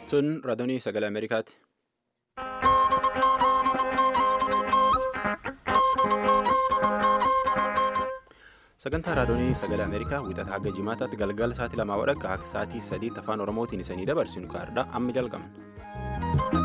Sun raadiyoo sagalee Ameerikaati. Sagantaa raadiyoo sagalee Ameerikaa wixata haga jimaataatti galgala sa'aatii lamaa wadhakka akka sa'aatii sadiitti afaan Oromootiin isanii dabarsinu kaardhaa amma jalqabna.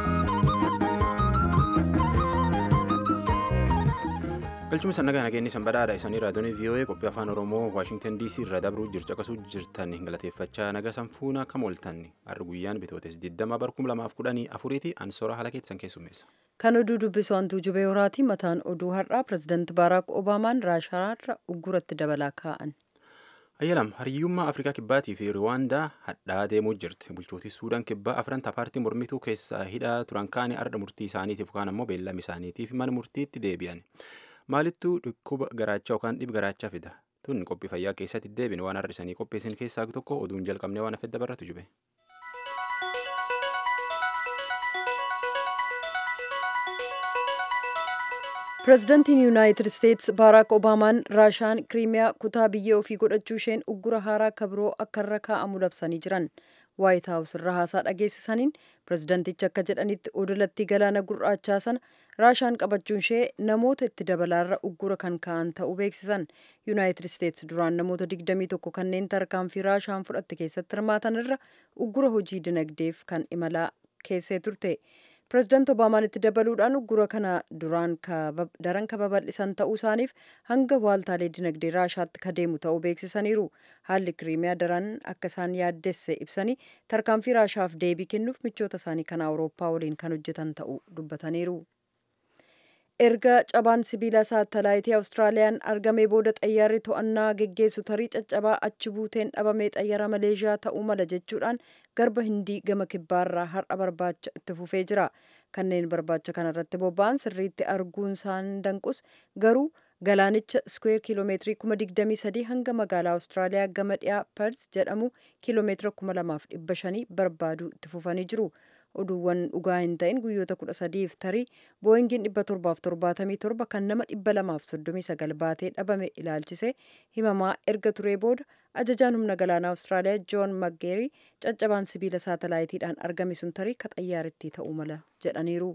galchuma sannagaa nageenyi sanbadaadha isaanii raadiyoo vii'oo'ee qophii afaan oromoo waashingtan dc irra dabruu jirtu akkasuu jirtan galateeffachaa naga sanfuuna kam ooltan har'a guyyaan bitootes 20 barkum 2014 ansoora haala keessan keessummeessa. kan oduu dubbisu hantuu jubee horaati mataan oduu har'aa pirezidaanti baaraak obaamaan raashaarra ugguratti dabalaa kaa'an. ayyalam hariyyummaa afrikaa kibbaatii fi riwaandaa hadhaa deemuu jirti bulchootii suudaan kibbaa afran paartii mormituu keessaa hidhaa turan kaanii arda murtii isaaniitiif kaan ammoo beellama isaaniitiif mana murtiitti deebi'an. maalittuu dhukkuba garaachaa yookaan dhib garaachaa fida tun qophii fayyaa keessatti deebine waan har'isanii qopheessin keessaa tokko oduun jalqabnee waan afedda baratu jube. pireezidantiin yuunaayitid isteetsi baaraak obaamaan raashaan kiriimiyaa kutaa biyya ofii godhachuu isheen uggura haaraa kabiroo akka irra kaa'amu labsanii jiran waayit haawus irra haasaa dhageessisaniin pireezidantichi akka jedhanitti odolattii galaana gurraachaa sana raashaan qabachuun ishee namoota itti dabalaarra uggura kan ka'an ta'uu beeksisan yuunaayitid isteetsi duraan namoota 21 kanneen tarkaanfii raashaan fudhatte keessatti hirmaatan irra uggura hojii dinagdeef kan imalaa keessee turte pireezidaanti obaamaan itti dabaluudhaan uggura kana duraan daran ka babal'isan ta'uu isaaniif hanga waaltaalee dinagdee raashaatti ka deemu ta'uu beeksisaniiru haalli kiriimiyaa daran akka isaan yaaddesse ibsanii tarkaanfii raashaaf deebii kennuuf michoota isaanii kan awurooppaa waliin kan hojjetan ta'uu dubbataniiru. erga cabaan sibiila saatalaayitii awustiraaliyaan argamee booda xayyaarri to'annaa geggeessu tarii caccabaa achi buuteen dhabamee xayyaara maleeshiyaa ta'uu mala jechuudhaan garba hindii gama kibbaarraa har'a barbaacha itti fufee jira kanneen barbaacha kanarratti bobba'an sirriitti arguun isaan danqus garuu galaanicha iskweer kiiloomeetirii kuma digdamii sadii hanga magaalaa awustiraaliyaa gama dhiyaa pers jedhamu kiiloomeetira kuma lamaaf dhibba shanii barbaaduu itti fufanii jiru. oduuwwan dhugaa hin ta'in guyyoota kudha sadiif tarii booyingiin dhibba torbaaf torbaatamii torba kan nama dhibba lamaaf soddomii sagal baatee dhabame ilaalchise himamaa erga turee booda ajajaan humna galaanaa awustiraaliyaa joon maggeerii caccabaan sibiila saatalaayitiidhaan argame sun tarii ka xayyaarittii ta'uu mala jedhaniiru.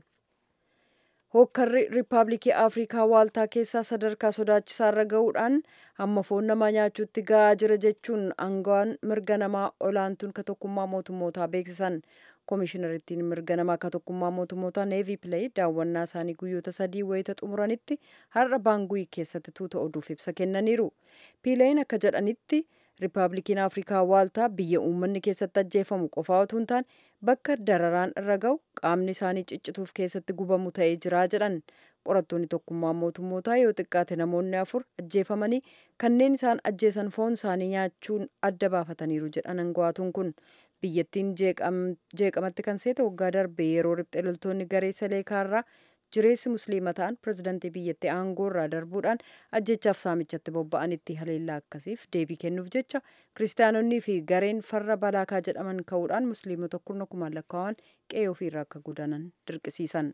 hookkarri riippaabilikii afrikaa waaltaa keessaa sadarkaa sodaachisaarra ga'uudhaan hamma foon namaa nyaachuutti ga'aa jira jechuun aangawaan mirga namaa olaantuun ka tokkummaa mootummootaa beeksisan koomishinariittiin mirga namaa ka tokkummaa mootummootaa neevii pileey daawwannaa isaanii guyyoota sadii wayita xumuranitti har'a baanguyi keessatti tuuta oduuf ibsa kennaniiru piileeyin akka jedhanitti riippaabilikiin afrikaa waaltaa biyya uummanni keessatti ajjeefamu qofaa otoo hin taane bakka dararaan irra ga'u qaamni isaanii ciccituuf keessatti gubamu ta'ee jira jedhan qorattoonni tokkummaa mootummootaa yoo xiqqaate namoonni afur ajjeefamanii kanneen isaan ajjeesan foon isaanii nyaachuun adda baafataniiru jedhan aangawaatuun kun biyyattiin jeeqamatti kan seete waggaa darbe yeroo riphxee loltoonni garee saleekaarraa jireessi musliima ta'an pireezidantii biyyattii aangoo irraa darbuudhaan ajjechaaf saamichatti bobba'anitti haleellaa akkasiif deebii kennuuf jecha kiristaanonnii fi gareen farra balaakaa jedhaman ka'uudhaan musliimota kurna kumaan lakkaa'aman qe'ee ofiirraa akka godaanan dirqisiisan.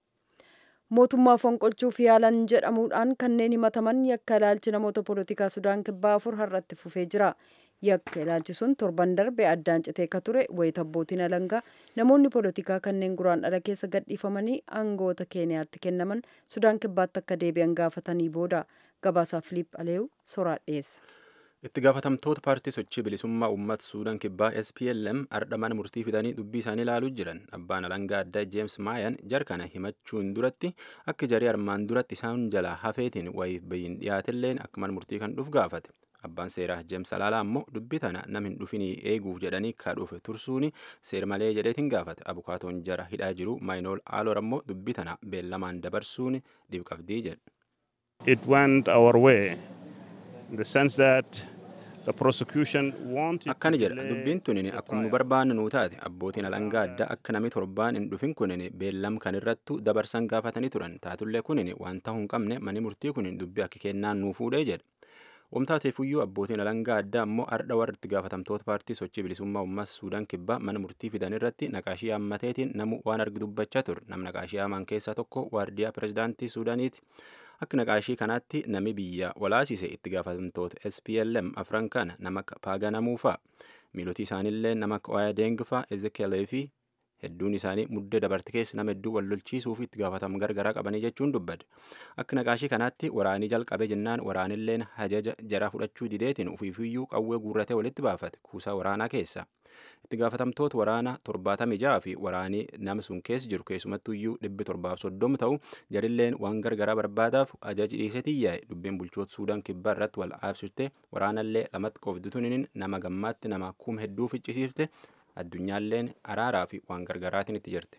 mootummaa fonqolchuuf yaalan jedhamuudhaan kanneen himataman yakka ilaalchi namoota poolitikaa sudaan kibbaa afur har'atti fufee jira. yakka ilaalchi sun torban darbe addaan citee ka ture wayita abbootiin alangaa namoonni poolitikaa kanneen guraan dhala keessa gadhiifamanii aangoota keeniyaatti kennaman sudaan kibbaatti akka deebi'an gaafatanii booda gabaasaa filiip aleewu soraa dhiyeessa. itti gaafatamtoota paartii sochii bilisummaa uummata suudaan kibbaa SPLM ardha mana murtii fidanii dubbii isaanii ilaaluu jiran abbaan alangaa addaa jeems maayan jarkana himachuun duratti akka jarii armaan duratti isaan jalaa hafeetiin wayiif bayin dhiyaatilleen akka mana murtii kan dhuuf gaafate. abbaan seeraa jeems alaalaa ammoo dubbii tana nam hin dhufinii eeguuf jedhanii ka dhufe tursuuni seer malee jedheetiin gaafate abukaatoon jara hidhaa jiru maayinool aaloor ammoo dubbii tana beellamaan dabarsuun dhibqabdii jedhe. It went our way in the sense that the prosecution wanted akkana jedha dubbiin tunin akkuma nu barbaannu nuu taate abbootiin alangaa addaa akka namni torbaan hin dhufin kunin beellam kan irrattu dabarsan gaafatanii turan taatullee kunin waan ta'uu hin qabne mani murtii kunin dubbii akka kennaan nuu fuudhee jedhe. Wamtaateefuyyuu abbootiin alangaa addaa ammoo ardha warra itti gaafatamtoota paartii sochii bilisummaa uummas suudaan kibbaa mana murtii fidan irratti naqaashii hammateetiin namu waan argi dubbachaa ture nam naqaashii hamaan keessaa tokko waardiyaa pirezidaantii suudaaniiti akka naqaashii kanaatti nami biyya walaasise itti gaafatamtoota SPLM afran kana nama paaganamuufa miilotii isaaniillee nama akka Oyaa Deengifa, Ezekielii fi hedduun isaanii muddee dabarte keessa nama hedduu wal lolchiisuu fi itti gaafatamu gargaraa qabanii jechuun dubbate. Akka naqaashii kanaatti waraanii jalqabe jennaan waraanilleen hajaja jara fudhachuu dideetiin ufiifiyyuu qawwee guurratee walitti baafate kuusaa waraanaa keessa. Itti gaafatamtoota waraana torbaatamii ja'a fi waraanii nama sun keessa jiru keessumattuyyuu dhibbi torbaaf soddom ta'u jarilleen waan gargaraa barbaadaaf ajaji dhiisee tiyyaa'e dubbiin bulchoota Suudaan kibbaa irratti wal aabsifte waraanallee lamatti qofdituun nama gammaatti nama kuma hedduu ficcisiifte addunyaalleen araaraa fi waan gargaraatiin itti jirti.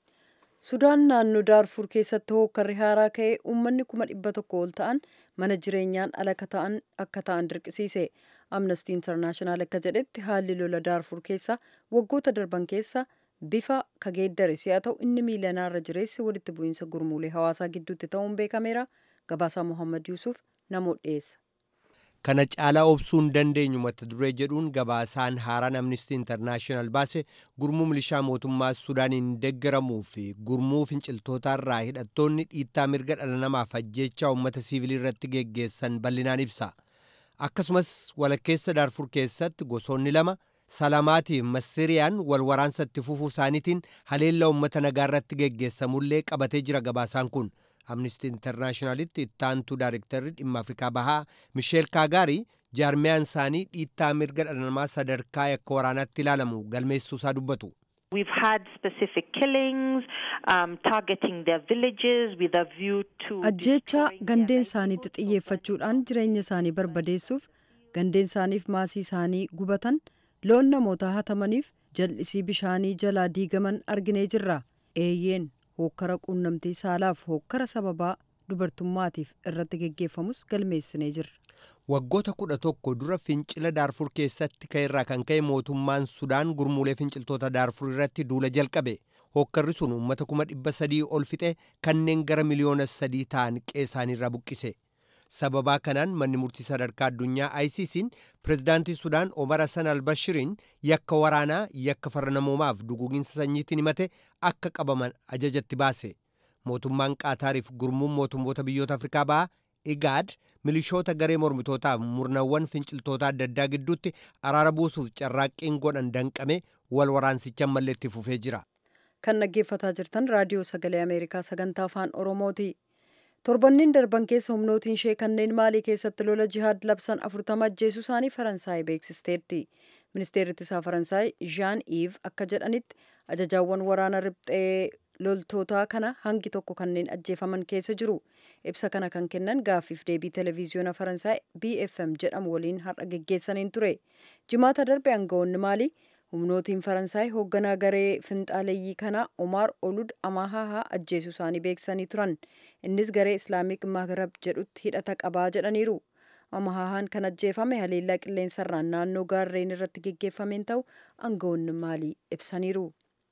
Sudaan naannoo Daarfur keessatti hookkarri haaraa ka'ee uummanni kuma dhibba tokko ol ta'an mana jireenyaan ala ta'an akka ta'an dirqisiise. Amnesty International akka jedhetti haalli lola Daarfur keessa waggoota darban keessa bifa kageeddare si'a ta'u inni miilanaarra jireessi walitti bu'iinsa gurmuulee hawaasaa gidduutti ta'uun beekameera. Gabaasaa Mohaammed Yuusuf namoota dhiyeessa. kana caalaa obsuu hin dandeenyu mata duree jedhuun gabaasaan haaraan amnistii intarnaashinaal baase gurmuu milishaa mootummaa sudaaniin deeggaramuu fi gurmuu finciltootaarraa hidhattoonni dhiittaa mirga dhala namaaf ajjeechaa uummata siivilii irratti geggeessan bal'inaan ibsa akkasumas walakkeessa daarfur keessatti gosoonni lama salamaatiif masiriyaan wal waraansa itti fufuu isaaniitiin haleellaa uummata nagaa irratti geggeessamullee qabatee jira gabaasaan kun. amnistii intarnaashinaalitti ittaantuu daarektarri dhimma afrikaa bahaa misheel kaagaarii jaarmiyaan isaanii dhiittaa mirga dhala namaa sadarkaa yakka waraanaatti ilaalamu galmeessuu isaa dubbatu. We've had specific killings um, targeting their villages with a view to Ajjeechaa gandeen isaaniitti xiyyeeffachuudhaan jireenya isaanii barbadeessuuf gandeen isaaniif maasii isaanii gubatan loon namootaa hatamaniif jal'isii bishaanii jalaa diigaman arginee jirra. Eeyyeen hookkara quunnamtii saalaaf hookkara sababaa dubartummaatiif irratti geggeeffamus galmeessinee jirra. waggoota kudha tokko dura fincila daarfur keessatti ka'erraa kan ka'e mootummaan sudaan gurmuulee finciltoota daarfur irratti duula jalqabe hookkarri sun uummata kuma dhibba sadii ol fixe kanneen gara miliyoona sadii ta'an qe'eesaaniirraa buqqise sababaa kanaan manni murtii sadarkaa addunyaa ICC'n pirezidaantii sudaan omar hassan albashiriin yakka waraanaa yakka farra namoomaaf duguuginsa sanyiitiin himate akka qabaman ajajatti baase mootummaan qaataariif gurmuun mootummoota biyyoota afrikaa ba'aa igaad milishoota garee mormitootaaf murnawwan finciltoota adda addaa gidduutti araara buusuuf carraaqqiin godhan danqame wal waraansichaan malleetti fufee jira. Kan dhaggeeffataa jirtan raadiyoo sagalee Ameerikaa sagantaa afaan Oromooti. Torbanneen darban keessa humnootiin ishee kanneen maalii keessatti lola jihaad labsan afurtama ajjeesuu isaanii Faransaay beeksisteetti. Ministeerri ittisaa Faransaay Jean Yves akka jedhanitti ajajaawwan waraana riphxee loltootaa kana hangi tokko kanneen ajjeefaman keessa jiru. Ibsa kana kan kennan gaaffiif deebii televiziyoona Faransaay BFM jedhamu waliin har'a geggeessaniin ture. Jimaata darbe aangawoonni maalii humnootiin Faransaay hoogganaa garee finxaaleeyyii kanaa Omar Olud Amahahaa ajjeesuu isaanii beeksisanii turan. Innis garee Islaamik Maghrab jedhutti hidhata qabaa jedhaniiru. Amahahaan kan ajjeefame haleellaa qilleensarraan naannoo gaarreen irratti geggeeffameen ta'u aangawoonni maalii ibsaniiru.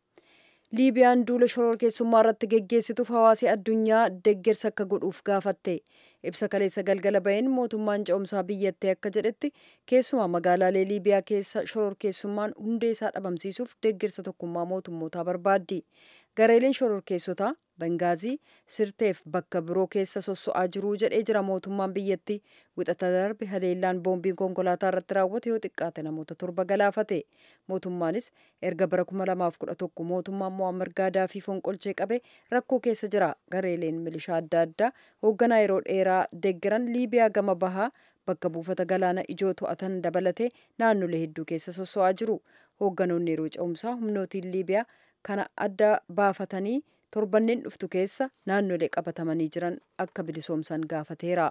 liibiyaan duula shororkeessummaa irratti geggeessituuf hawaasi addunyaa deggersa akka godhuuf gaafatte ibsa kaleessa galgala baheen mootummaan ce'umsaa biyyattii akka jedhetti keessumaa magaalaalee liibiyaa keessa shororkeessummaan hundee isaa dhabamsiisuuf deggersa tokkummaa mootummootaa barbaaddi gareeleen shororkeessotaa bangaazii sirteef bakka biroo keessa sosso'aa jiruu jedhee jira mootummaan biyyattii wixata darbe haleellaan boombiin konkolaataa irratti raawwate yoo xiqqaate namoota torba galaafate mootummaanis erga bara 2011 mootummaan mo'ammar gaadaafii fonqolchee qabe rakkoo keessa jira gareeleen milishaa adda addaa hoogganaa yeroo dheeraa deeggaran liibiyaa gama bahaa bakka buufata galaana ijoo to'atan dabalatee naannolee hedduu keessa sosso'aa jiru hoogganoonni yeroo ce'umsaa humnootiin liibiyaa kana adda baafatanii torbanneen dhuftu keessa naannolee qabatamanii jiran akka bilisoomsan gaafateera.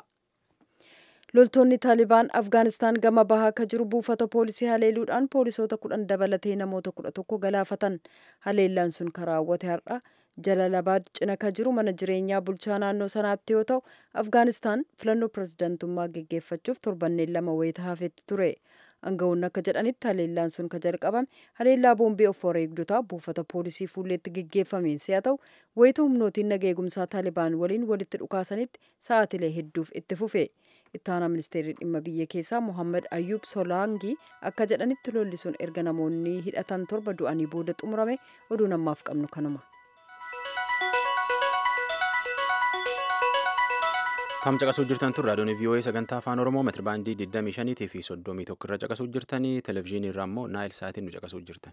loltoonni taalibaan afgaanistaan gama bahaa akka jiru buufata poolisii haleeluudhaan poolisoota kudhan dabalatee namoota kudha tokko galaafatan haleellaan sun kan raawwate har'a jalalabaad cina ka jiru mana jireenyaa bulchaa naannoo sanaatti yoo ta'u afgaanistaan filannoo pirezidantummaa geggeeffachuuf torbanneen lama wayita hafetti ture aangawoonni akka jedhanitti haleellaan sun ka jalqabame haleellaa boombii of wareegdotaa buufata poolisii fuulleetti geggeeffameen si'a ta'u wayita humnootiin nageegumsaa taalibaan waliin walitti dhukaasanitti sa'aatilee hedduuf itti fufe ittaanaa ministeerri dhimma biyya keessaa mohammad ayyub solaangii akka jedhanitti lolli sun erga namoonni hidhatan torba du'anii booda xumurame oduu namaaf qabnu kanuma. Kam caqasuu jirtan tun raadiyoon VOA sagantaa afaan Oromoo meetira baandii 25 fi 31 irra caqasuu jirtanii televezyiinii irraa immoo naayil saatiin nu caqasuu jirtan.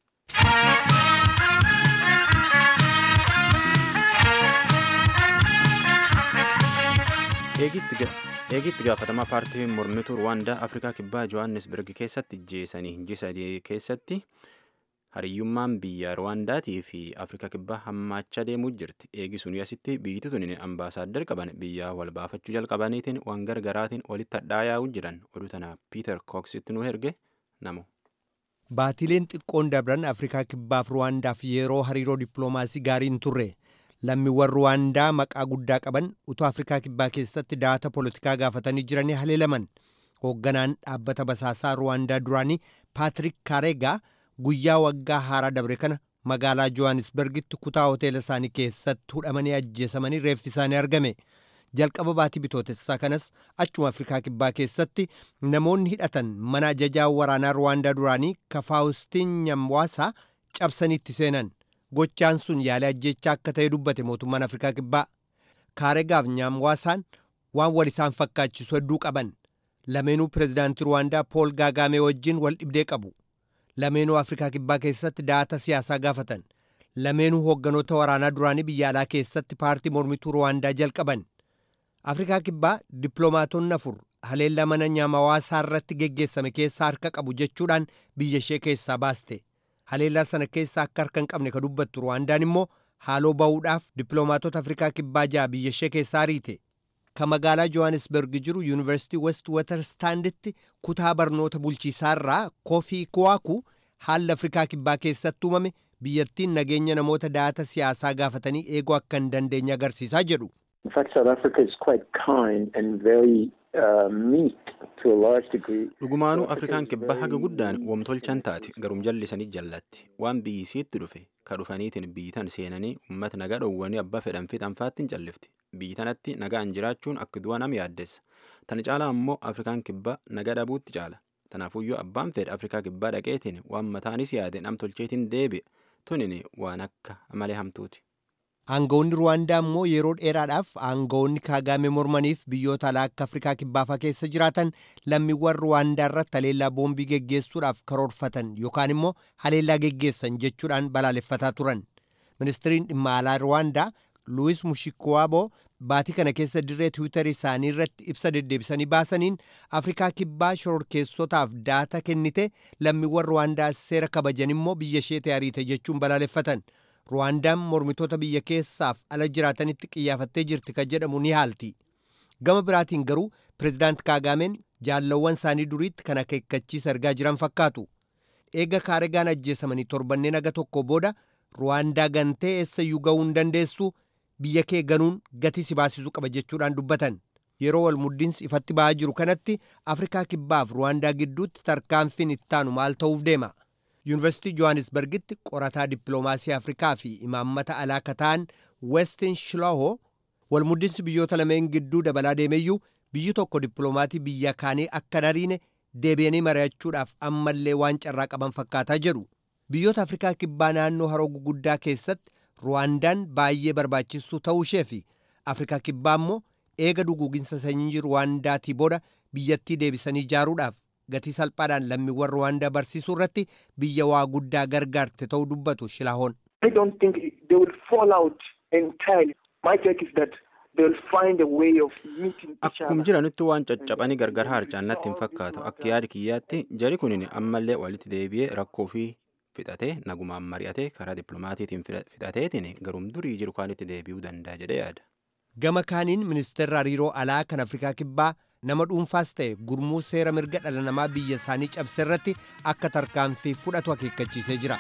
Eegitti gaafatamaa paartii mormituu Rwaandaa Afrikaa Kibbaa Johannesburg keessatti jeesanii ji'a sadii keessatti hariyyummaan biyya Rwaandaatii fi Afrikaa Kibbaa hammaachaa deemuu jirti. Eegi sunii asitti biyyi tuni ambaasaaddar qaban biyyaa wal baafachuu jalqabaniitiin waan gargaraatiin walitti hadhaa'aa jiran oduu tana Piiter Kooksitti nu erge namu. Baatileen xiqqoon dabran Afrikaa Kibbaaf Ruwaandaaf yeroo hariiroo dippiloomaasii gaariin turre. lammiiwwan ruwaandaa maqaa guddaa qaban utuu afrikaa kibbaa keessatti daata poolitikaa gaafatanii jiranii haleelaman hoogganaan dhaabbata basaasaa ruwaandaa duraanii paatrik kaareegaa guyyaa waggaa haaraa dabre kana magaalaa johannisbergitti kutaa hoteela isaanii keessatti hudhamanii ajjeesamanii reeffi isaanii argame jalqaba baatii bitootessaa kanas achuma afrikaa kibbaa keessatti namoonni hidhatan mana ajajaa waraanaa ruwaandaa duraanii kafaawustiin nyamwaasaa cabsanii itti seenan gochaan sun yaalii ajjechaa akka ta'e dubbate mootummaan afrikaa kibbaa kaaregaaf nyaamwaasaan waan wal isaan fakkaachisu hedduu qaban lameenuu pirezidaantii ruwaandaa pool gaagaamee wajjin wal dhibdee qabu lameenuu afrikaa kibbaa keessatti daata siyaasaa gaafatan lameenuu hoogganoota waraanaa duraanii biyya alaa keessatti paartii mormituu ruwaandaa jalqaban afrikaa kibbaa dippiloomaatonni afur haleellaa mana nyaamawaasaa irratti geggeessame keessaa harka qabu jechuudhaan biyya ishee keessaa baaste haleellaa sana keessa akka harka hin qabne ka dubbattu ruwaandaan immoo haaloo ba'uudhaaf dippiloomaatota afrikaa kibbaa ja'a biyya ishee keessaa ariite ka magaalaa johannesburg jiru yuunivarsiitii west waterstaanditti kutaa barnoota bulchiisaarraa koofii kuwaaku haalli afrikaa kibbaa keessatti uumame biyyattiin nageenya namoota daata siyaasaa gaafatanii eeguu akka hin dandeenye agarsiisaa jedhu. In fact, South Africa is quite kind and very uh, meek to a large degree. Dhugumaanuu Afrikaan kibbaa haga guddaan wamtolchan taate garum jallisanii jallatti waan biyyi siitti dhufe ka dhufaniitiin biyyitan seenanii uummata nagaa dhowwanii abbaa fedhan fixanfaatti hin callifti biyyi tanatti nagaan jiraachuun akka du'a nam yaaddeessa tana caalaa ammoo Afrikaan kibbaa nagaa dhabuutti caala tanaafuyyuu abbaan fedha Afrikaa kibbaa dhaqeetiin waan mataanis yaade nam tolcheetiin deebi'e tunin waan akka malee hamtuuti. Aangawoonni Ruwaandaa immoo yeroo dheeraadhaaf aangawoonni kaagaame mormaniif biyyoota alaa akka Afrikaa kibbaafaa keessa jiraatan lammiiwwan Ruwaandaa irratti haleellaa boombii geggeessuudhaaf karoorfatan yookaan immoo haleellaa geggeessan jechuudhaan balaaleffataa turan. Ministiriin dhimma alaa Ruwaandaa Luwis Mushikwaaboo baatii kana keessa dirree tiwiitarii isaanii irratti ibsa deddeebisanii baasaniin Afrikaa kibbaa shororkeessotaaf daata kennite lammiiwwan Ruwaandaa seera kabajan immoo biyya isheetii ariite jechuun balaaleffatan. ruwaandaan mormitoota biyya keessaaf ala jiraatanitti qiyyaafattee jirti kan jedhamu ni haalti gama biraatiin garuu pirezidaant kaagaameen jaallawwan isaanii duriitti kan akeekkachiisa argaa jiran fakkaatu eega kaaregaan ajjeesamanii torbanneen aga tokko booda ruwaandaa gantee eessayyuu ga'uu hin dandeessu biyya kee ganuun gatii si baasisuu qaba jechuudhaan dubbatan yeroo wal muddiinsi ifatti ba'aa jiru kanatti afrikaa kibbaaf ruwaandaa gidduutti tarkaanfiin ittaanu maal ta'uuf deema yuunivarsiitii johannisbergitti qorataa dippiloomaasii afrikaa fi imaammata alaa kan ta'an westin shilooho walmuddinsi biyyoota lameen gidduu dabalaa deemeyyuu biyyi tokko dippiloomaatii biyya kaanii akka dariine deebi'anii mari'achuudhaaf ammallee waan carraa qaban fakkaataa jedhu biyyoota afrikaa kibbaa naannoo haroo guguddaa keessatti ruwaandaan baay'ee barbaachistuu ta'uu ishee fi afrikaa kibbaa immoo eega duguuginsa sanyii ruwaandaatii booda biyyattii deebisanii ijaaruudhaaf gatii salphaadhaan lammiiwwan ruwaandaa barsiisuu irratti biyya waa guddaa gargaarte ta'uu dubbatu shilaahoon. I don't think they will fall out entirely. My take is that they will find a way of meeting each Akkum other. jiranitti waan caccabanii gargar harcaan natti hin fakkaatu akka yaada kiyyaatti jari kunin ammallee walitti deebi'ee rakkoo fi fixatee nagumaan mari'atee karaa dippiloomaatiitiin fixateetiin garum durii jiru kaanitti deebi'uu danda'a jedhee yaada. Gama kaaniin ministeerri hariiroo alaa kan Afrikaa Kibbaa nama dhuunfaas ta'e gurmuu seera mirga dhala namaa biyya isaanii cabse irratti akka tarkaanfii fudhatu akeekkachiisee jira.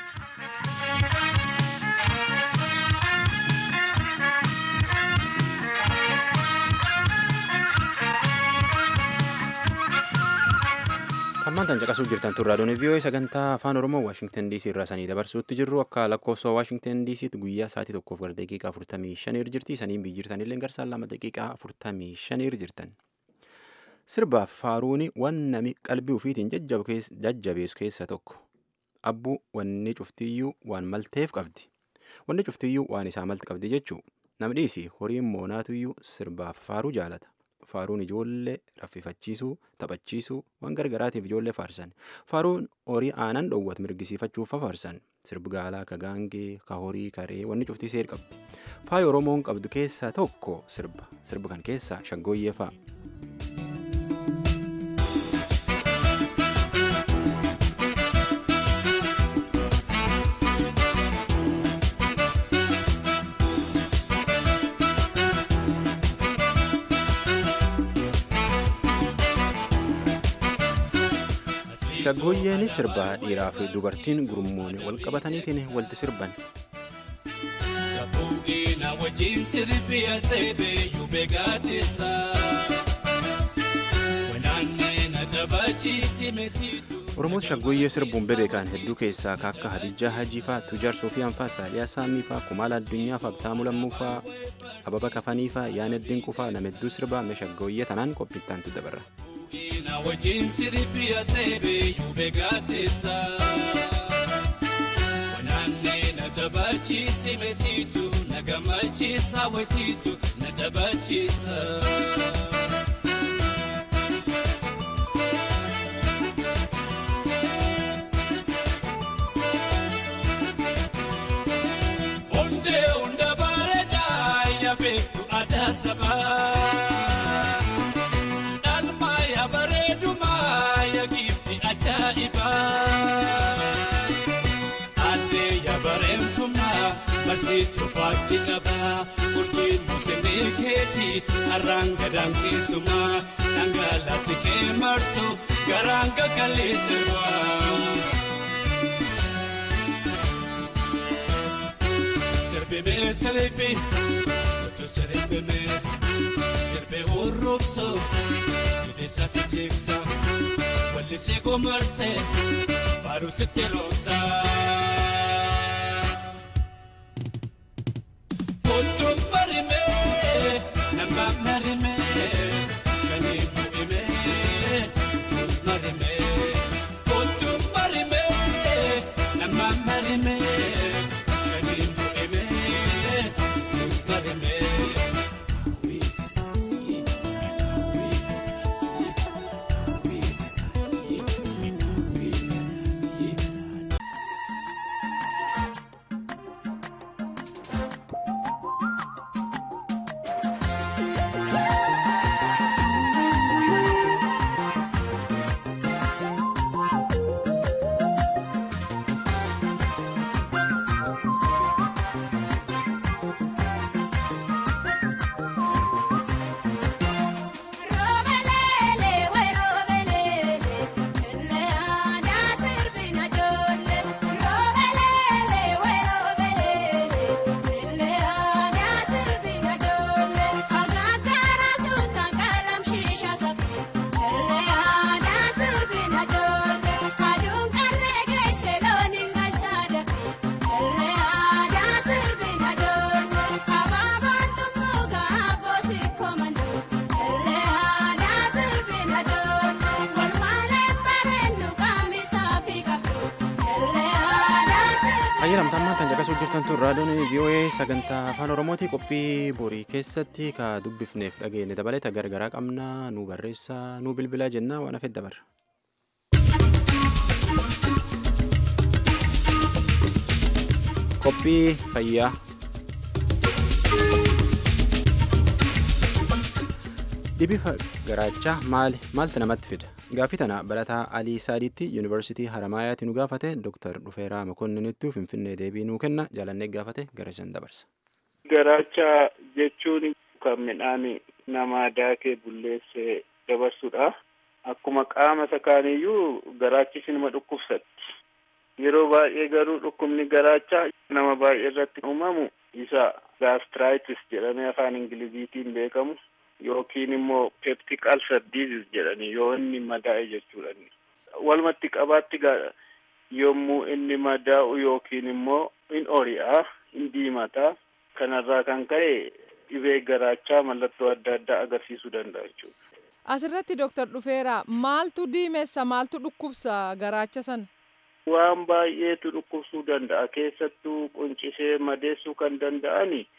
Hammaan tan caqasuu jirtan tun raadiyoon VOA sagantaa afaan Oromoo Waashingtan DC irraa sanii dabarsuutti jirru akka lakkoofsa Waashingtan DCtti guyyaa sa'aatii tokkoof gara daqiiqaa afurtamii shanii jirti saniin biyyi jirtan illee garsaan lama daqiiqaa afurtamii shanii jirtan. Sirbaaf faaruuni waan nami qalbii ofiitiin jajjabeessu keessa tokko. Abbuu wanni cuftiyyuu waan malteef qabdi. Wanni cuftiyyuu waan isaa malti qabdi jechuu. Namni dhiisi horiin moonaatuyyuu sirbaaf faaruu jaalata. faaruun ijoollee raffifachiisuu taphachiisuu waan gargaraatiif ijoollee faarsan faaruun horii aanan dhoowwat mirgisiifachuuf faarsan sirbi gaalaa ka gaangee ka horii karee wanni cuftii seer qabdi faaya oromoon qabdu keessaa tokko sirba sirba kan keessaa shaggooyyee fa'a. shaggooyyeenis sirbaa dhiiraa fi dubartiin gurmuun wal qabataniitiin walti sirban. wajjin sirbi asebe yube gaadisa wanaanne na taphachiisi mesitu. Oromoos shaggooyyee sirbuun bebeekan hedduu keessaa ka akka Hadijaa Hajii faa Tujaar Soofiyaan faa Saaliyaa Saamii faa Kumaala Addunyaa faa Abtaamuu Lammuu faa Ababa Kafanii faa Yaaneddin Qufaa nama hedduu sirbaa mee shaggooyyee tanaan qophiittaantu dabarra. na wajjin sirbi asebe yube gaadisa wanaanne na taphachiisi mesitu na gammachiisa wesitu na taphachiisa. Hunde hunda bareedaa ya beektu aadaa sabaa. Dhalmaa ya bareedumaa ya giifti ajaa'ibaa. Aadde ya bareemtumaa barsiituu faatti dhabaa. Urjiin musinii keetii harraan gadaan keessumaa. Dhangalaasi kee martu garaan gaggalee sirbaa. Sirbi sirbi kutu sirbi mee sirbi hurrubsu gidisa fijeeksa wallisee gomarse baru sitti roobsa. Kutu marimee nama marimee shanii bu'imee kutu marimee kutu marimee nama marimee shanii bu'imee kutu marimee. Roobelele we roobelele enne aadaa sirbina joolle. Roobelele we roobelele enne aadaa sirbina joolle. Akaakaara suutaan qalam shiisha saffee enne aadaa sirbina joolle. Aduun qarree geesse looniin galchaa dafee enne aadaa sirbina joolle. Abaabaan tummuu gaaboo sikkoo mandoo enne aadaa sirbina joolle. Walmaalee bareennu qaamisaa fi qabduu enne aadaa sirbina Ayyalamtaan maantaan caqasuu jirtan tun raadiyoon VOA sagantaa afaan Oromooti qophii borii keessatti ka dubbifneef dhageenye dabalata gargaraa qabna nu barreessaa nu bilbilaa jennaa waan hafeet dabarra. Qophii fayyaa. Dhibi garaachaa maali maaltu namatti fida? Gaaffii tana barataa Alii Saadiitti Yuunivarsiitii Haramaayaatti nu gaafate Dr. Dhufeeraa Mokonninittuu Finfinnee deebii nuu kenna jaalannee gaafate gara isaan dabarsa. Garaacha jechuun kan midhaan namaa daakee bulleessee dabarsudha. Akkuma qaama isa kaaniyyuu garaachis nama dhukkubsatti. Yeroo baay'ee garuu dhukkubni garaachaa nama baay'ee irratti uumamu isa gaastiraayitiis jedhamee afaan ingiliziitiin beekamu yookiin immoo peptic ulcer disease jedhani yoo inni madaa'e jechuudha. Walumatti qabaatti yommuu inni madaa'u yookiin immoo in ori'a in diimataa kanarraa kan ka'e dhibee garaachaa mallattoo adda addaa agarsiisuu danda'a jechuudha. Asirratti Dooktar Dhufeeraa maaltu diimessa maaltu dhukkubsa garaacha sana? Waan baay'eetu dhukkubsuu danda'a keessattuu quncisee madeessuu kan danda'ani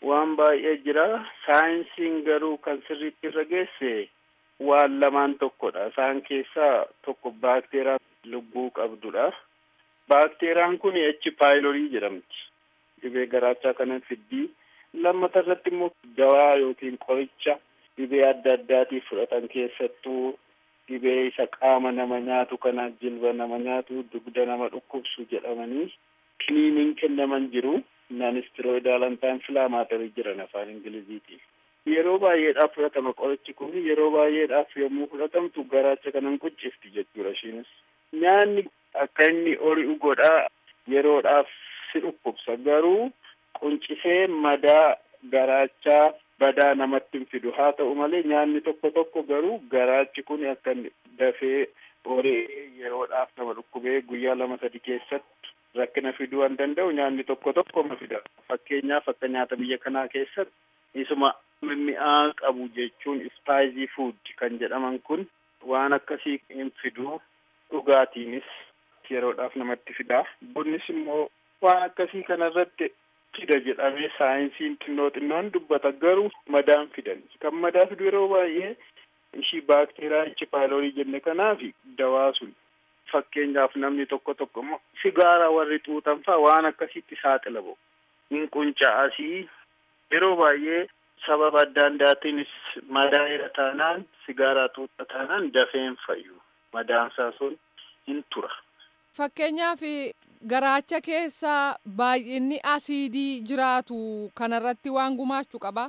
waan baay'ee jira saayinsiin garuu kan sirriitti irra geesse waan lamaan tokkodha isaan keessaa tokko baakteeraa lubbuu qabdudha baakteeriyaan kun echi paayilorii jedhamti dhibee garaachaa kana fiddii lammata irratti immoo dawaa yookiin qoricha dhibee adda addaatiif fudhatan keessattuu dhibee isa qaama nama nyaatu kana jilba nama nyaatu dugda nama dhukkubsu jedhamanii kiniiniin kennaman jiru naanistiroidaal antaanfilaamaatorii jiran afaan ingiliziitiin yeroo baay'eedhaaf fudhatama qorichi kun yeroo baay'eedhaaf yommuu fudhatamtu garaacha kanan quncifti jechuudha ishiinis nyaanni akka inni ori'u godhaa yeroodhaaf si dhukkubsa garuu quncisee madaa garaachaa badaa namatti hin fidu haa ta'u malee nyaanni tokko tokko garuu garaachi kun akka inni dafee ori'ee yeroodhaaf nama dhukkubee guyyaa lama sadi keessatti rakkina fiduu waan danda'u nyaanni tokko tokko ma fida fakkeenyaaf akka nyaata biyya kanaa keessatti isuma mimmi'aa qabu jechuun ispaayizii fuud kan jedhaman kun waan akkasii hin fidu dhugaatiinis yeroodhaaf namatti fida bunnis immoo waan akkasii kanarratti fida jedhamee saayinsiin xinnoo xinnoon dubbata garuu madaan fidan kan madaa fidu yeroo baay'ee ishii baakteeriyaa ichi paayilorii jenne kanaaf dawaa sun fakkeenyaaf namni tokko tokko immoo sigaara warri xuuxan faa waan akkasitti saaxila bo'u hin qunca'asii yeroo baay'ee sababa adda addaatiinis madaa irra taanaan sigaaraa xuuxa taanaan dafeen fayyu madaansaa sun hin tura. Fakkeenyaaf garaacha keessa baay'inni asiidii jiraatu kanarratti waan gumaachuu qaba.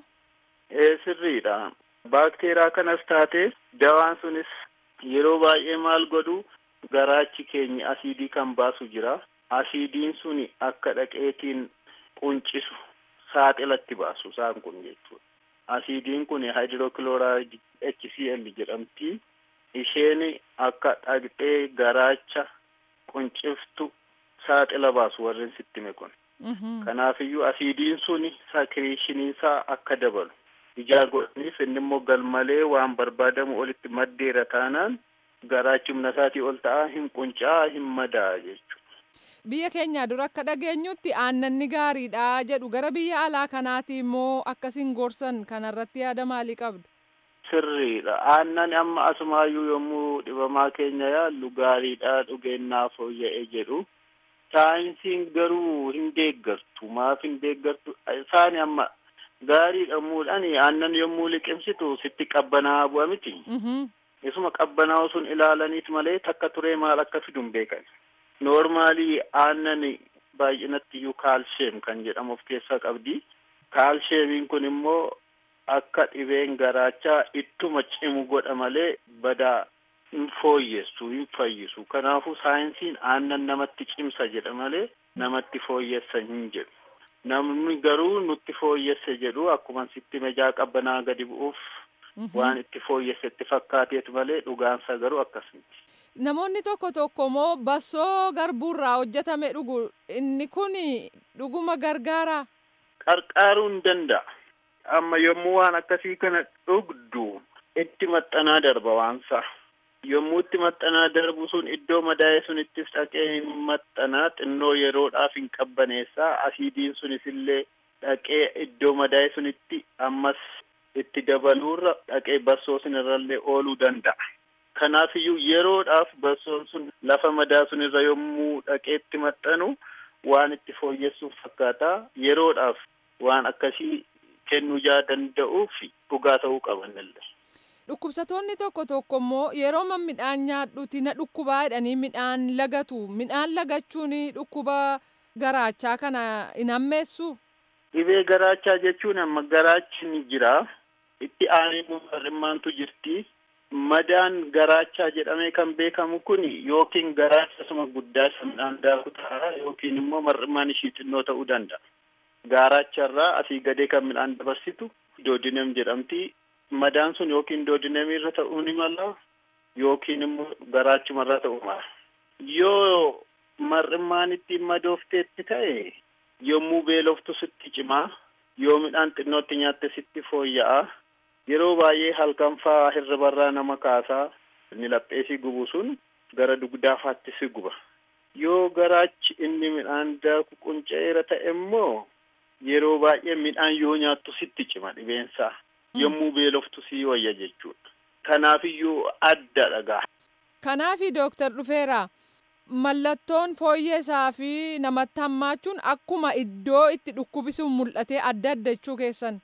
Ee sirriidha. Baakteeriyaa kanas taate dawaan sunis yeroo baay'ee maal godhu garaachi keenya asiidii kan baasu jira. Asiidiin suni akka dhaqeetiin quncisu saaxilatti baasu isaan kun jechuudha. Asiidiin kun hydrochloride HCl jedhamti. Isheen akka dhaqxee garaacha qunciftu saaxila baasu warreen sittime kun. Kanaafiyyuu asiidiin suni sakiriishiniinsaa akka dabalu. ijaa godhaniif inni immoo galmalee waan barbaadamu olitti maddeera taanaan garaachi humna isaatii ol ta'a hin quncaa hin madaa jechuudha. Biyya keenya dura akka dhageenyutti aannanni gaariidha jedhu gara biyya alaa kanaati immoo akkasiin gorsan kanarratti yaada maalii qabdu? Sirriidha. Aannan amma asumaayyuu yommuu dhibamaa keenya yaallu gaariidha dhugeennaa fooyya'ee jedhu. Saayinsiin garuu hin deeggartu. Maaf hin deeggartu? Isaan amma gaarii dhammuudhaan aannan yommuu liqimsitu sitti qabbanaa bu'a miti. Isuma qabbanaa'u sun ilaalaniit malee takka turee maal akka fidu hin beekan. Noormaalii aannan baay'inatti iyyuu kaalsheem kan jedhamu of keessaa qabdi. Kaalsheemiin kun immoo akka dhibeen garaachaa ittuma cimu godha malee badaa hin fooyyessu hin fayyisu. Kanaafuu saayinsiin aannan namatti cimsa jedha malee namatti fooyyessa hin jedhu. namni garuu nutti fooyyesse jedhu akkuma sitti mejaa qabbanaa gadi bu'uuf waan itti fooyyessetti fakkaateetu malee dhugaansa garuu akkasumti. Namoonni tokko tokko immoo bassoo garbuurraa hojjetame dhugu inni kun dhuguma gargaara. Qarqaaruu hin danda'a. Amma yommuu waan akkasii kana dhugdu itti maxxanaa darba waansa. yommuu itti maxxanaa darbu sun iddoo madaa'e sunittis dhaqee hin maxxanaa xinnoo yeroodhaaf hin qabbaneessaa asiidiin sunis illee dhaqee iddoo madaa'e sunitti ammas itti dabaluurra dhaqee bassoo sunirrallee ooluu danda'a. Kanaafiyyuu yeroodhaaf bassoon sun lafa madaa sunirra yommuu dhaqee itti maxxanu waan itti fooyyessuuf fakkaata yeroodhaaf waan akkasii kennuu jaa danda'uuf dhugaa ta'uu qabanillee. Dhukkubsatoonni tokko tokko immoo yeroo midhaan nyaadhuuti na dhukkubaa jedhanii midhaan lagatu. Midhaan lagachuun dhukkuba garaachaa kana hin hammeessu? Dhibee garaachaa jechuun amma garaachi ni jira. Itti aanee mar'immaantu jirti. Madaan garaachaa jedhamee kan beekamu kun yookiin garaacha suma guddaa isa midhaan daaku ta'a yookiin immoo mar'immaan ishii xinnoo ta'uu danda'a. Garaacharraa asii gadee kan midhaan dabarsitu doodinem jedhamti. madaan sun yookiin doodinamii irra ta'uu ni mala yookiin immoo garaachumarra ta'uu mala. Yoo mar'immaan ittiin madoofteetti ta'e yommuu beeloftu sitti cimaa yoo midhaan xinnootti nyaatte sitti fooyya'a yeroo baay'ee halkan faa hirribarraa nama kaasaa inni lapheesii gubu sun gara dugdaafaatti si guba. Yoo garaachi inni midhaan daaku qunca'eera ta'e immoo yeroo baay'ee midhaan yoo nyaattu sitti cima dhibeensaa yommuu beeloftu sii wayya jechuudha. Kanaafiyyuu adda dhagaa. Kanaafi dooktar dhufeera mallattoon fooyyeesaa fi namatti hammaachuun akkuma iddoo itti dhukkubisuun mul'atee adda adda jechuu keessan.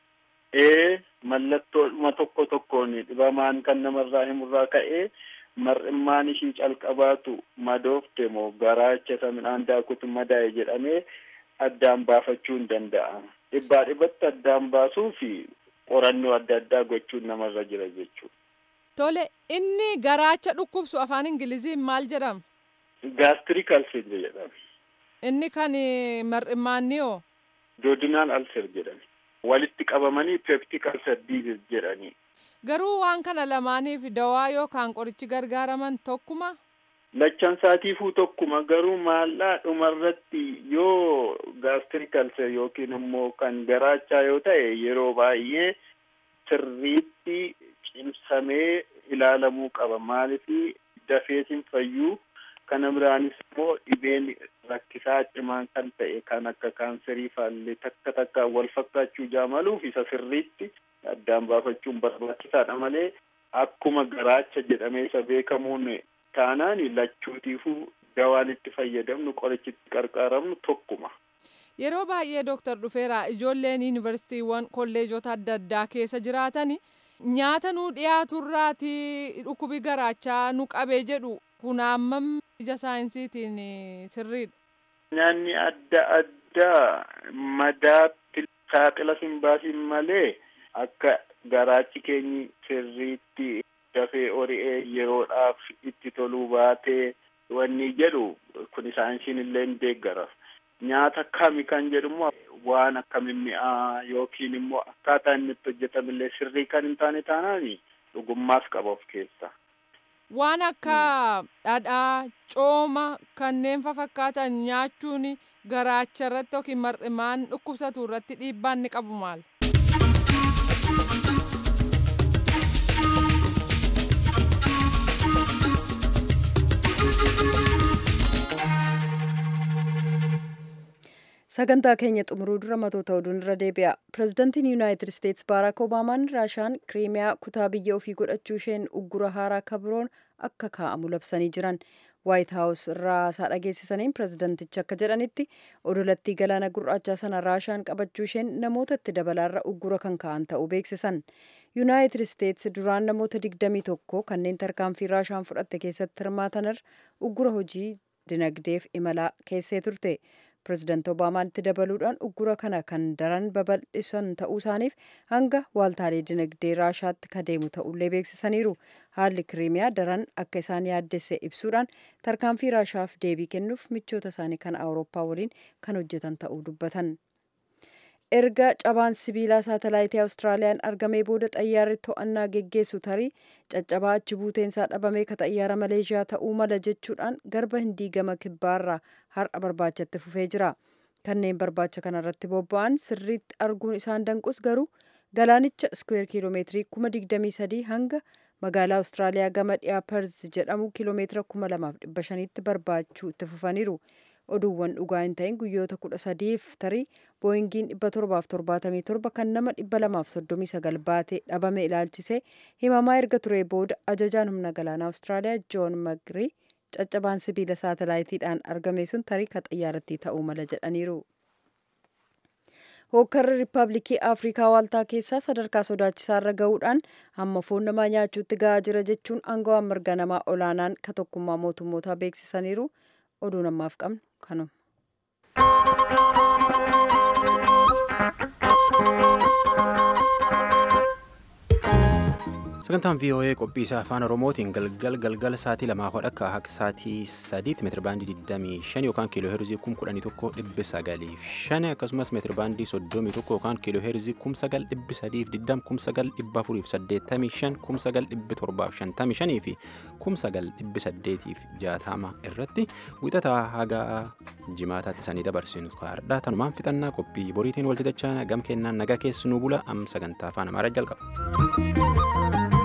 Ee mallattoodhuma tokko tokkoon dhibamaan kan namarraa himurraa ka'ee mar'immaan ishii calqabaatu madoofte moo garaacha isa midhaan daakutu madaa'e jedhamee addaan baafachuu hin danda'amu. Dhibbaa dhibbatti addaan baasuu fi qorannoo adda addaa gochuun namarra jira jechuudha. Tole inni garaacha dhukkubsu afaan Ingiliziin maal jedhama? Gaastirik alser jedhama. Inni kan mar'immaanni hoo? Doodinaan alser jedhama. Walitti qabamanii peptik alser diizis jedhanii. Garuu waan kana lamaaniif dawaa yookaan qorichi gargaaraman tokkuma? Lachan saatiifuu tokkuma garuu maallaa dhumarratti yoo gaastirik alser yookiin immoo kan garaachaa yoo ta'e yeroo baay'ee sirriitti cimsamee ilaalamuu qaba maaliif dafeetiin fayyuu kana biraanis immoo dhibeen rakkisaa cimaan kan ta'e kan akka kaanserii faallee takka takka wal fakkaachuu jaamaluuf isa sirriitti addaan baafachuun barbaachisaadha malee akkuma garaacha jedhamee isa beekamuun taanaan lachuutiifuu dawaan itti fayyadamnu qorichitti qarqaaramnu tokkuma. Yeroo baay'ee dooktar dhufeera ijoolleen yuunivarsiitiiwwan kolleejota adda addaa keessa jiraatan nyaata nuu dhiyaaturraati dhukkubi garaachaa nu qabee jedhu kun hammam ija saayinsiitiin sirriidha. Nyaanni adda addaa madaatti saaxila hin baasin malee akka garaachi keenyi sirriitti dafee ori'ee yeroodhaaf itti toluu baatee wanni jedhu kun saayinsiin illee hin deeggara. Nyaata kami kan jedhumoo waan akka mimmi'aa yookiin immoo akkaataa inni itti hojjetamillee sirrii kan hin taane taanaan dhugummaas qaba of keessaa. Waan akka dhadhaa, cooma kanneen fakkaatan nyaachuun garaacha irratti yookiin mar'imaan dhukkubsatu irratti dhiibbaan ni qabu maal? sagantaa keenya xumuruu dura matoota oduun irra deebi'a pirezidantiin yuunaayitid isteetsi baaraak obaamaan raashaan kiriimiyaa kutaa biyya ofii godhachuu isheen uggura haaraa kabiroon akka kaa'amu labsanii jiran waayit haawus irraa haasaa dhageessisaniin pirezidantichi akka jedhanitti odolattii galaana gurraachaa sana raashaan qabachuu isheen namoota itti dabalaarra uggura kan kaa'an ta'uu beeksisan yuunaayitid isteetsi duraan namoota 21 kanneen tarkaanfii raashaan fudhatte keessatti hirmaatanirra uggura hojii dinagdeef imalaa keessee turte pirezidaanti obaamaan itti dabaluudhaan uggura kana kan daran babal'isan ta'uu isaaniif hanga waaltaalee dinagdee raashaatti kadeemu ta'ullee beeksisaniiru haalli kiriimiyaa daran akka isaan yaaddesse ibsuudhaan tarkaanfii raashaaf deebii kennuuf michoota isaanii kan awurooppaa waliin kan hojjetan ta'uu dubbatan. erga cabaan sibiilaa saatalaayitii awustiraaliyaan argamee booda xayyaarri to'annaa geggeessu tarii caccabaa achi buuteensaa dhabamee ka xayyaara maleeshiyaa ta'uu mala jechuudhaan garba hindii gama kibbaarraa har'a barbaachatti fufee jira kanneen barbaacha kanarratti bobba'an sirriitti arguun isaan danqus garuu galaanicha iskweer kiiloomeetirii kuma digdamii sadii hanga magaalaa awustiraaliyaa gama dhiyaa perz jedhamu kiiloomeetira kuma lamaaf dhibba shaniitti barbaachuu itti fufaniiru oduuwwan dhugaa hin ta'in guyyoota kudha sadiif tarii booyingiin dhibba torbaaf torbaatamii torba kan nama dhibba lamaaf soddomii sagal baatee dhabame ilaalchisee himamaa erga ture booda ajajaan humna galaanaa awustiraaliyaa joon magrii caccabaan sibiila saatalaayitiidhaan argame sun tarii ka xayyaarattii ta'uu mala jedhaniiru. hookkarri riippaabilikii afrikaa waaltaa keessaa sadarkaa sodaachisaa irra ga'uudhaan hamma foon namaa nyaachuutti ga'aa jira jechuun aangawaan mirga namaa olaanaan ka tokkummaa mootummootaa beeksisaniiru oduu namaaf qabnu kanuma. sagantaan voa qophii isaa afaan oromootiin galgal galgala sa'aatii lamaa hodha akka akka sa'aatii sadiitti meetira baandii 25 yookaan kiiloo heerzii 11,905 akkasumas meetira baandii 31 yookaan kiiloo heerzii 9,320 9,485 9,755 fi 9,860 irratti wixataa haga jimaataatti sanii dabarsinu kaardhaa tanumaan fixannaa qophii boriitiin walti dachaa gam kennaan nagaa keessanuu bula am sagantaa afaan amaaraa jalqaba.